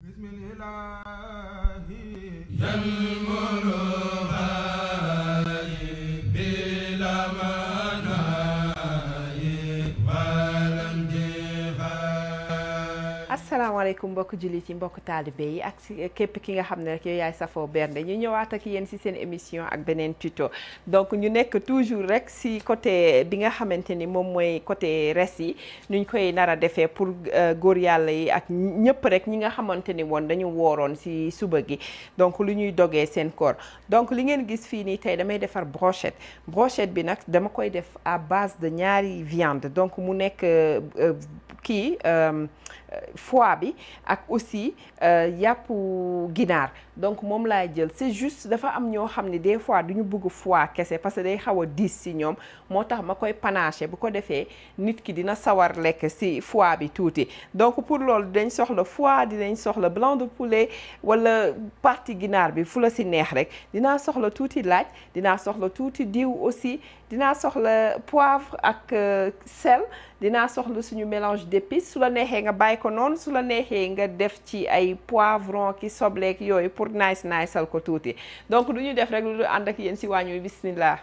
asalaamaaleykum mbokk jullit yi mbokk taalibe yi ak si képp ki nga xam ne rek yow yaay safoo bernde ñu ñëwaat ak yéen si seen émission ak beneen tuto donc ñu nekk toujours rek si côté bi nga xamante ni moom mooy côté res yi nuñ koy nar a defee pour góor yàlla yi ak ñëpp rek ñi nga xamante ni woon dañu wooroon si suba gi donc lu ñuy dogee seen koor donc li ngeen gis fii nii tey damay defar brochette brochette bi nag dama koy def à base de ñaari viande donc mu nekk kii foie bi ak aussi yàppu ginaar donc moom laay jël c'est juste dafa am ñoo xam ne des fois du ñu bëgg foie kese parce que day xaw a diis si ñoom moo tax ma koy panaché bu ko defee nit ki dina sawar lekk si foie bi tuuti donc pour loolu dinañ soxla foie dinañ soxla blanc de poulet wala partie ginaar bi fu la si neex rek dinaa soxla tuuti laaj dinaa soxla tuuti diw aussi dinaa soxla poivre ak sel dinaa soxla suñu mélange d'épices su la neexee nga bàyyi ko noonu su la neexee nga def ci ay poivron ki sobleek yooyu pour nice nice sal ko tuuti donc du ñu def rek lu ànd ak yéen si wàññi wi bismillah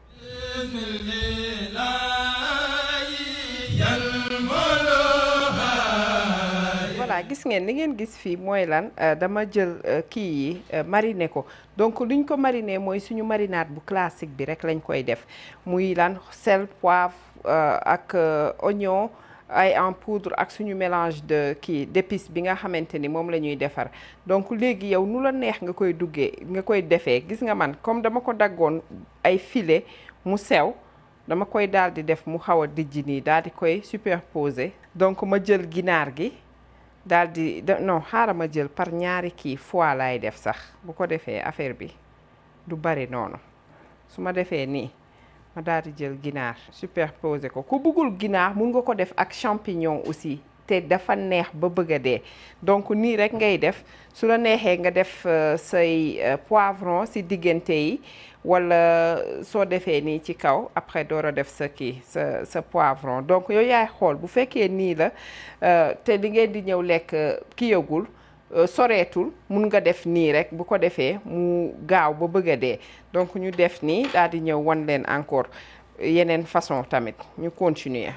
voilà gis ngeen li ngeen gis fii mooy lan dama jël kii yi mariner ko donc luñ ko mariner mooy suñu marinade bu classique bi rek lañ koy def muy lan sel poivre ak oignon ay en poudre ak suñu mélange de kii d'épices bi nga xamante ni moom la ñuy defar donc léegi yow nu la neex nga koy duggee nga koy defee gis nga man comme dama ko daggoon ay filet mu sew dama koy daal di def mu xaw a dijji nii daal di koy superposer donc ma jël ginaar gi daal di non xaaral ma jël par ñaari kii foie laay def sax bu ko defee affaire bi du bari noonu su ma defee nii ma daal di jël ginaar superposer ko ku bëggul ginaar mun nga ko def ak champignon aussi te dafa neex ba bëgg a dee donc nii rek ngay def su la neexee nga def say poivron si diggante yi wala soo defee nii ci kaw après door a def sa kii sa sa poivron donc yooyu yaay xool bu fekkee nii la te li ngeen di ñëw lekk ki yëgul soreetul mun nga def nii rek bu ko defee mu gaaw ba bëgg a dee donc ñu def nii daal di ñëw wan leen encore yeneen façon tamit ñu continuer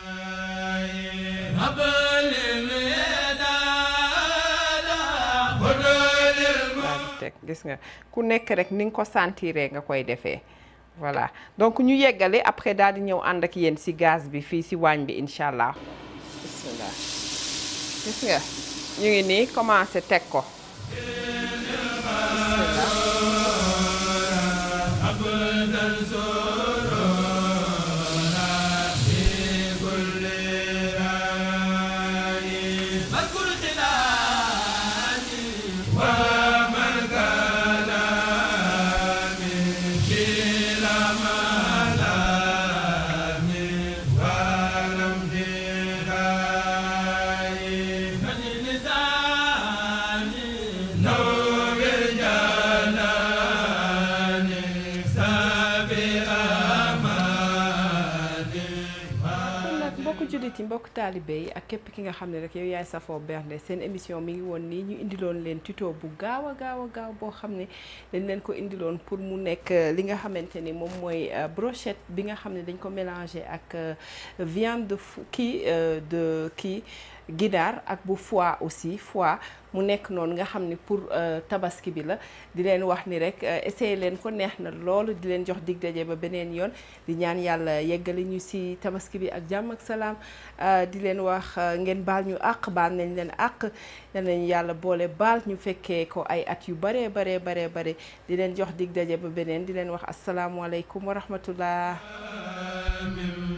teg gis nga ku nekk rek ni nga ko sentiree nga koy defee voilà donc ñu yeggale après daal di ñëw ànd ak yéen ci gaz bi fii ci waañ bi incha allah bismillah gis nga ñu ngi nii commencé teg ko jullit yi mbokk taalibe yi ak képp ki nga xam ne rek yow yaay safoo bernde seen émission mi ngi woon nii ñu indiloon leen tuto bu gaaw a gaaw a gaaw boo xam ne dañ leen ko indiloon pour mu nekk li nga xamante ni moom mooy brochette bi nga xam ne dañ ko mélangé ak viande de kii de kii ginaar ak bu foie aussi foie mu nekk noonu nga xam ni pour tabaski bi la di leen wax ni rek essayé leen ko neex na loolu di leen jox dig daje ba beneen yoon di ñaan yàlla yeggali ñu ci tabaski bi ak jàmm ak salaam di leen wax ngeen baal ñu àq baal nañ leen àq yal nañu yàlla boole baal ñu fekkee ko ay at yu baree baree baree bare di leen jox dig daje ba beneen di leen wax asalaamualeykum wa rahmatullah